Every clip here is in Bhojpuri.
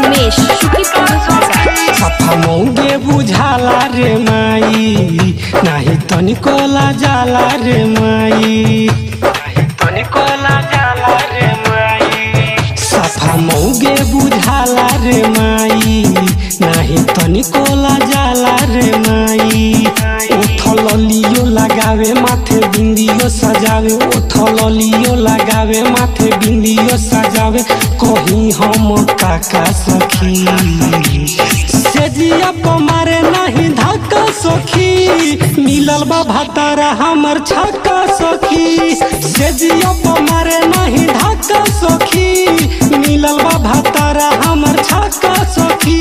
उमेश शुकीपुर बाजार सफा मौगे बुझाला रे माई नाही तनिको जाला रे माई तनिको जाला रे माई सफा मौगे बुझाला रे माई नाही तनिको जाला रे माई उठल लियो लगावे माथे बिंदियो सजावे उठल लियो लगावे माथे बिंदियो सजावे कहीं हम काका सखी सेजिया पमारे नहीं धक्का सखी मिलल बा भातारा हमर छक्का सखी सेजिया पमारे नहीं धक्का सखी मिलल बा भातारा हमर छक्का सखी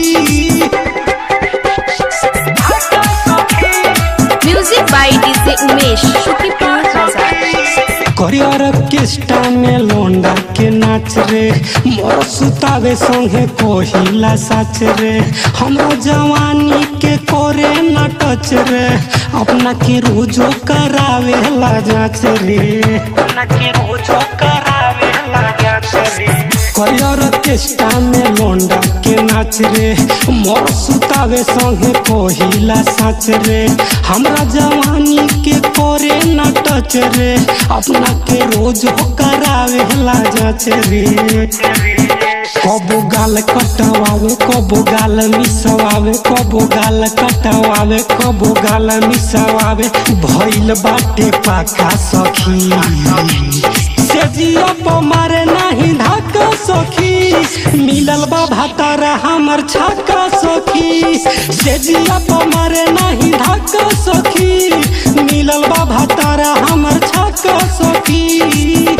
music by DJ Umesh Shukipur बाजार करियर ऑर्केस्ट्रा में लोंडा के नाच रे मोर सुतावे संगे कोहिला साच रे हमरो जवानी के करे न टच रे अपना के रोजो करावे ला जाच रे अपना के रोजो करावे ला जाच रे करियर ऑर्केस्ट्रा में लोंडा के नाच रे मोर सुतावे संगे कोहिला साच रे हमरा जवानी के करे न टच रे अपना के रोज हो करावे ला जाच रे कबो गाल कटवावे कबो गाल मिसवावे कबो गाल कटवावे कबो गाल मिसवावे भइल बाटे पाका सखी सेजिया पमारे नहीं धक्का सखी मिलल बा भातारा हमर छक्का सखी सेजिया पमारे नहीं धक्का सखी मिलल बा भातारा हमर छक्का सखी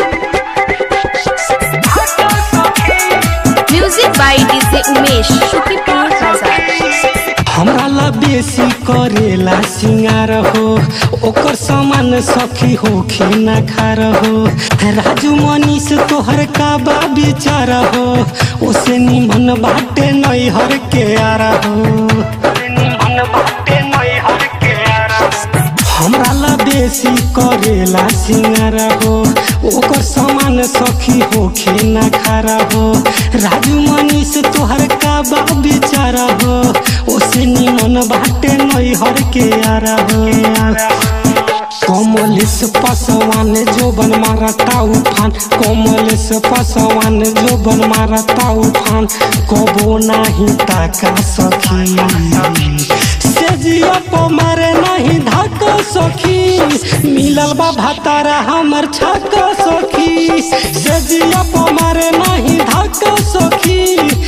music by DJ Umesh Shukipur बाजार हमरा ला बेसी करेला सिंगार हो ओकर सामान सखी हो ना खार हो राजू मनीष तोहर का बा विचार हो ओसे निमन बाटे नैहर के आरा हो निमन बाटे नैहर के आरा हमरा ला बेसी करेला सिंगार हो ओकर सामान सखी होखे ना खारा हो राजू मनीष तोहर का बा विचार हो ओसे निमन बाटे नैहर के आरा हो कमलेश पसवान जो बन मारता उफान कमलेश पसवान जो बन मारता उफान कबो नाही ताका सखी सेजिया पमारे नहीं धक्का सखी मिलल बा भातारा हमर छक्का सखी सेजिया पमारे नहीं धक्का सखी